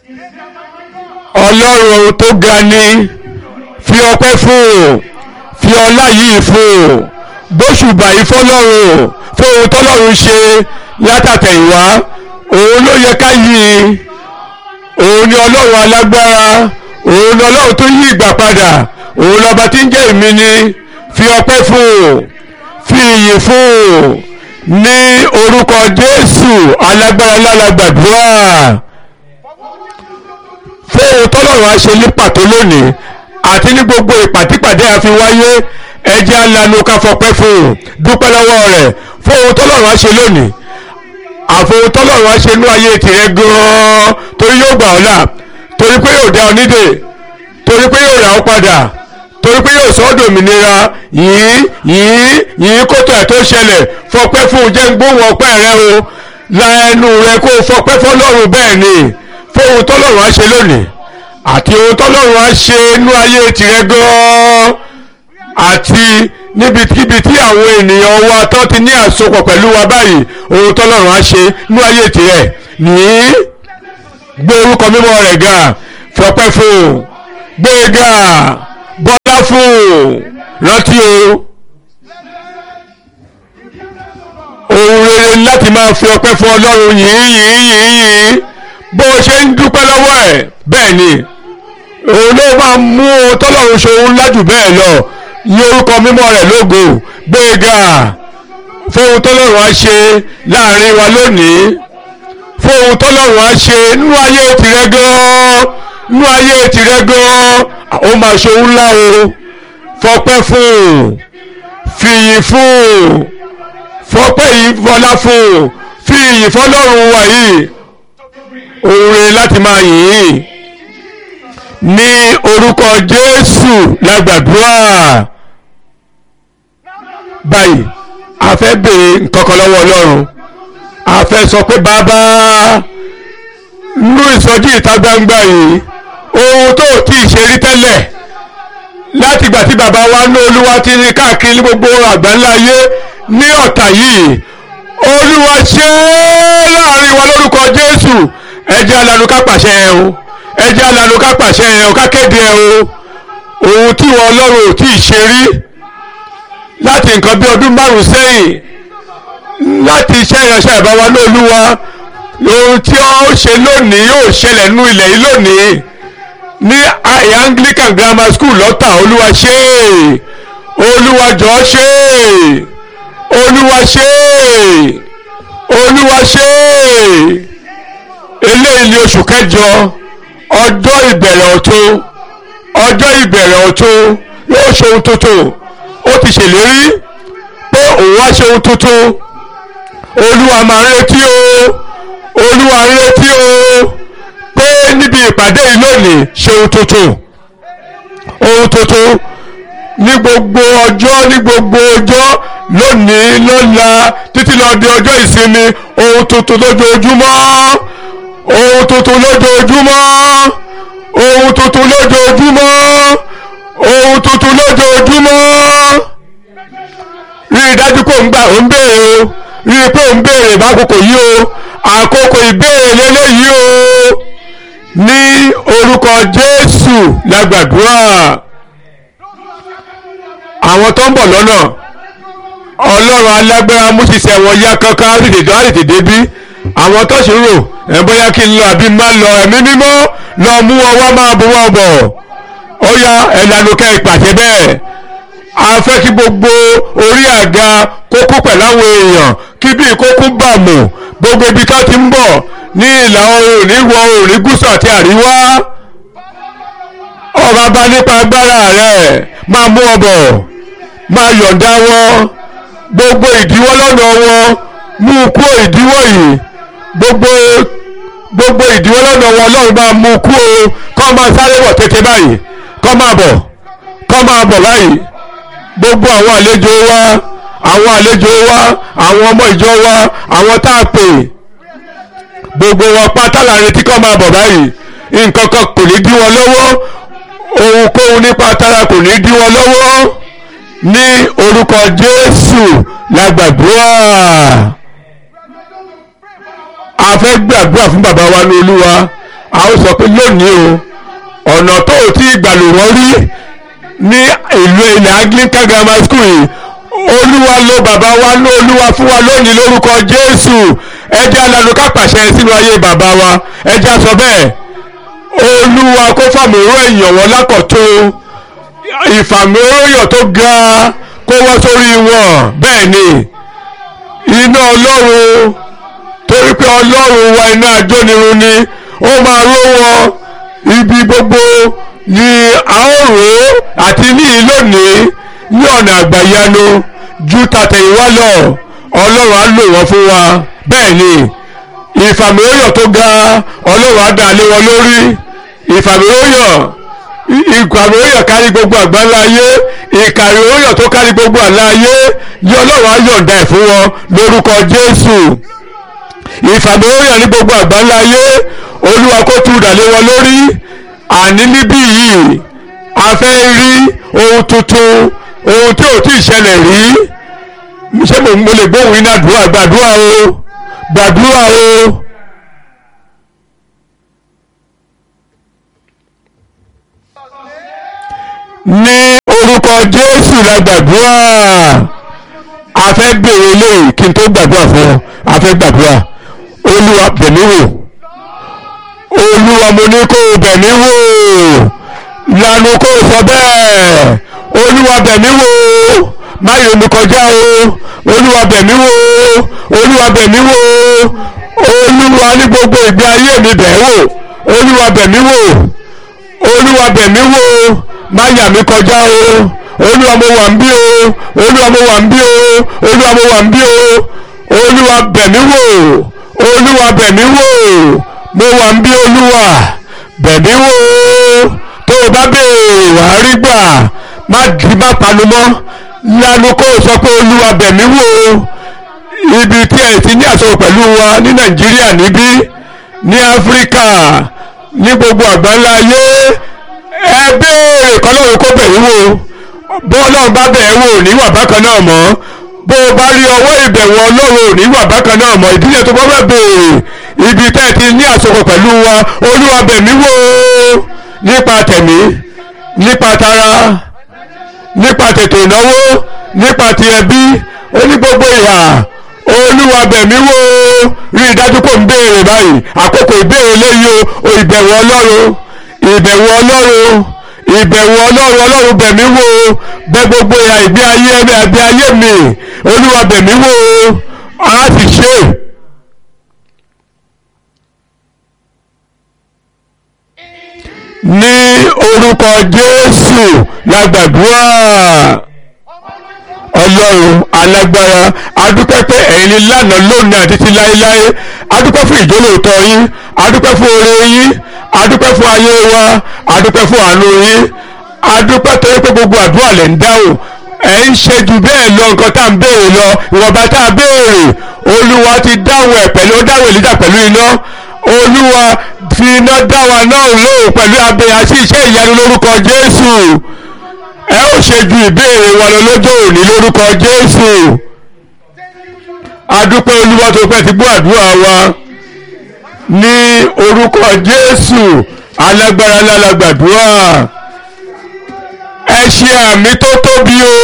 ọlọ́run tó ga ni fi ọpẹ́ fún un fi ọlá yìí fún un gbóṣùbà yìí fọlọ́run fún ohun tọ́lọ́run ṣe látàtẹ̀yìnwá òun ló yẹ ká yí òun ni ọlọ́run alágbára òun ni ọlọ́run tó yí ìgbà padà òun lọ́ba tí ń jẹ́ èmi ni fi ọpẹ́ fún un fi ìyìn fún un ní orúkọ jésù alágbára lálàgbàdúrà fún ohun tọ́lọ́run á ṣe ní pàtó lónìí àti ní gbogbo ìpàdípàdé àfi wáyé ẹjẹ́ alanu ká fọpẹ́ fún un dúpẹ́ lọ́wọ́ rẹ̀ fún ohun tọ́lọ́run á ṣe lónìí àfohun tọ́lọ́run á ṣe inú ayé tìrẹ gan-an torí yóò gbà ọ́ là torí pé yóò dá ọ nídè torí pé yóò rà ọ́ padà torí pé yóò sọ ọ́ dòmìnira yìí yìí yìí kótó ẹ̀ tó ṣẹlẹ̀ fọpẹ́ fún un jẹ́ ń gbóhùn ọpẹ́ rẹ o la ẹnu rẹ kó o fọpẹ́ fọlọ́run bẹ́ẹ̀ ni fún ohun tọ́lọ́run á ṣe lónìí àti ohun tọ́lọ́run á ṣe inú ayé tìrẹ gan-an àti níbikíbi tí àwọn ènìyàn wa tó ti ní àsopọ̀ pẹ̀lú wa báyìí ohun tọ́lọ́run á ṣe inú ayé tìrẹ nìyí gbé orúkọ mímọ́ rẹ̀ ga fọpẹ́ fún un gbé e ga bọ́lá fún un rántí o ohun rere láti máa fi ọpẹ́ fún ọlọ́run yìí yìí yìí yìí bó o ṣe ń dúpẹ́ lọ́wọ́ ẹ̀ bẹ́ẹ̀ ni òun ló máa mú ohun tọ́lọ́run ṣe òun lájù bẹ́ẹ̀ lọ yí orúkọ mímọ́ rẹ̀ lógo gbé e ga fún ohun tọ́lọ́run á ṣe láàrin wa lónìí fún ohun tọ́lọ́run á ṣe nínú ayé tìrẹ gan-an nínú ayé tìrẹ gan-an ó máa ṣe òun ńlá o fọpẹ́ fún un fìyìn fún un fọpẹ́ yìí fọlá fún un fi ìyìn fọlọ́run wa yìí òun rè láti máa yìn ín ní orúkọ Jésù lágbàdúrà báyìí a fẹ́ béèrè nǹkan kan lọ́wọ́ Ọlọ́run a fẹ́ sọ pé bàbá nínú ìsọjí ìta gbangba yìí ohun tó tí ì ṣe rí tẹ́lẹ̀ láti ìgbà tí bàbá wa ní olúwa ti ní káàkiri ní gbogbo àgbáńlá ayé ní ọ̀tà yìí olúwa ṣe é láàrin wa lórúkọ jésù ẹjẹ́ alanu ká pàṣẹ ẹ o ẹjẹ́ alanu ká pàṣẹ ẹ o ká kéde ẹ o ohun tí wọn ọlọ́run ò tí ì ṣe rí láti nǹkan bí ọdún márùn sẹ́yìn láti iṣẹ́ ìránṣẹ́ ìbáwa ní olúwa ohun tí ó ṣe lónìí yóò ṣẹlẹ̀ nínú ilẹ̀ yìí lónìí ní Anglican Grammar School lọ́tà olúwa ṣe é olúwa jọ ṣe é olúwa ṣe é olúwa ṣe é eléyìí ní oṣù kẹjọ ọjọ́ ìbẹ̀rẹ̀ ọ̀tun ọjọ́ ìbẹ̀rẹ̀ ọ̀tun yóò ṣe ohun tuntun ó ti ṣèlérí pé òun wá ṣe ohun tuntun olúwa máa ń retí o olúwa ń retí o pé níbi ìpàdé yìí lónìí ṣe ohun tuntun ohun tuntun ní gbogbo ọjọ́ ní gbogbo ọjọ́ lónìí lọ́la títí lọ di ọjọ́ ìsinmi ohun tuntun lójoojúmọ́ ohun tuntun lójoojúmọ́ ohun tuntun lójoojúmọ́ ohun tuntun lójoojúmọ́ rí i dájú pé òun gbà ó ń béèrè o rí i pé òun béèrè bákòókò yìí o àkókò ìbéèrè lélẹ́yìí o ní orúkọ Jésù lágbàdúrà àwọn tó ń bọ̀ lọ́nà ọlọ́run alágbára mú ṣiṣẹ́ wọn yá kankan á tètè á tètè débí àwọn tó ṣe ń rò ẹ̀ bóyá kí n lọ àbí má lọ ẹ̀mí mímọ́ lọ mú wọn wá máa bọ̀ wọ́n bọ̀ ó yá ẹ̀lànà kẹ́ ìpàṣẹ bẹ́ẹ̀ a fẹ́ kí gbogbo orí àga kókó pẹ̀lú àwọn èèyàn kí bí kókó bà mù gbogbo ibi tó ti ń bọ̀ ní ìlà oòrùn ní ìwọ̀ oòrùn ní gúúsù àti àríwá ọba bá nípa agbára rẹ̀ máa mú ọ bọ̀ máa yọ̀ǹda wọn gbogbo ìdíwọ́ lọ́nà wọn mú kúrò ìdíwọ́ yìí gbogbo gbogbo ìdíwọ́ lọ́nà wọn ọlọ́run máa mú kúrò kọ́ máa sáré bọ̀ tètè báyìí kọ́ máa bọ̀ kọ́ máa bọ̀ báyìí gbogbo àwọn àlejò wa àwọn àlejò wa àwọn ọmọ ìjọ wa àwọn tá a pè gbogbo wọn pátá la retí kọ́ máa bọ̀ báyìí nǹkan kan kò ní dí wọn lọ́wọ́ ohunkóhun nípa tara kò ní dí wọn lọ́wọ́ ní orúkọ Jésù la gbàdúrà a fẹ́ gbàdúrà fún bàbá wa ní Olúwa a ó sọ pé lónìí o ọ̀nà tó o ti gbàlù wọ́n rí ní ìlú ilẹ̀ Anglican Grammar School yìí olúwa ló bàbá wa ló olúwa fún wa lónìí lórúkọ Jésù ẹ jẹ́ alanu ká pàṣẹ sínú ayé bàbá wa ẹ jẹ́ sọ bẹ́ẹ̀ olúwa kó fàmúrò èèyàn wọn lákọ̀tún ìfàmúròyàn tó ga kó wá sórí wọn bẹ́ẹ̀ ni iná ọlọ́run torí pé ọlọ́run wa iná ajónirun ni ó máa ró wọn ibi gbogbo ni a ó rò ó àti ní lónìí ní ọ̀nà àgbàyanu ju tàtẹ̀yìnwá lọ ọlọ́run á lò wọ́n fún wa bẹ́ẹ̀ ni ìfàmìlóyàn tó ga ọlọ́run á dà lé wọn lórí ìfàmìlóyàn ìfàmìlóyàn kárí gbogbo àgbáńlá ayé ìkàrìlóyàn tó kárí gbogbo àlá ayé ní ọlọ́run á yọ̀ǹda ẹ̀ fún wọn lórúkọ jésù ìfàmìlóyàn ní gbogbo àgbáńlá ayé olúwa kó tú dà lé wọn lórí àní níbí yìí a fẹ́ rí ohun tuntun ohun tí ò tí ì ṣẹlẹ̀ rí ṣé mo lè gbóhùn iná àdúrà gbàdúrà o gbàdúrà o. ní orúkọ Jésù la gbàdúrà a fẹ́ gbèrò eléyìí kí n tó gbàdúrà fún ọ a fẹ́ gbàdúrà Olúwa bẹ̀mí wò Olúwa mo ní kó o bẹ̀mí wò lanu kó o sọ bẹ́ẹ̀ Olúwa bẹ̀mí wò má yọ mi kọjá o Olúwa bẹ̀mí wò Olúwa bẹ̀mí wò Olúwa ní gbogbo ìgbé ayé mi bẹ̀ wò Olúwa bẹ̀mí wò Olúwa bẹ̀mí wò má yà mí kọjá o Olúwa mo wà ń bí o Olúwa mo wà ń bí o Olúwa mo wà ń bí o Olúwa bẹ̀mí wò Olúwa bẹ̀mí wò mo wà ń bí Olúwa bẹ̀mí wò tó o bá béèrè wàá rí gbà má di má panu mọ́ lanu kó o sọ pé Olúwa bẹ̀mí wò ibi tí ẹ̀ ti ní àsọ̀rọ̀ pẹ̀lú wa ní Nàìjíríà níbí ní Áfíríkà ní gbogbo àgbáńlá ayé ẹ béèrè kọ́lọ́run kó bẹ̀rù wò bó ọlọ́run bá bẹ̀ ẹ́ wò níwà bákan náà mọ́ bó o bá rí ọwọ́ ìbẹ̀wò ọlọ́run níwà bákan náà mọ́ ìdílé tó bá fẹ́ béèrè ibi tẹ́ ẹ ti ní àsopọ̀ pẹ̀lú wa olúwa bẹ̀mí wò nípa tẹ̀mí nípa tara nípa tètè ìnáwó nípa ti ẹbí ó ní gbogbo ìhà olúwa bẹ̀mí wò rí i dájú kó ń béèrè báyìí àkókò ìbéèrè léyìí o ìbẹ̀wò ọlọ́run ìbẹ̀wò ọlọ́run ìbẹ̀wò ọlọ́run ọlọ́run bẹ̀mí wò bẹ̀ gbogbo ìhà ìgbé ayé ẹ̀mí àbí ayé mi olúwa bẹ̀mí wò á sì ṣe. ní orúkọ jésù la gbàdúrà ọlọ́run alágbára adúpẹ́ pé ẹ̀yin ni lánàá lónìí àti ti láéláé adúpẹ́ fún ìjólóòtọ́ yín adúpẹ́ fún oore yín adúpẹ́ fún ayé wa adúpẹ́ fún àánú yín adúpẹ́ torí pé gbogbo àdúrà lẹ̀ ń dáhùn ẹ̀ ń ṣe jù bẹ́ẹ̀ lọ nǹkan tá à ń béèrè lọ ìwọ̀nba tá a béèrè olúwa ti dáhùn ẹ̀ pẹ̀lú ó dáhùn èlíjà pẹ̀lú iná olúwa fi iná dá wa náà lóhùn pẹ̀lú abẹ àti iṣẹ́ ìyanu lórúkọ jésù ẹ ó ṣe ju ìbéèrè wa lọ lọ́jọ́ òní lórúkọ jésù adúpẹ́ olúwa tó pẹ́ ti gbọ́ àdúrà wa ní orúkọ jésù alágbára lálágbàdúrà ẹ ṣe àmì tó tóbi o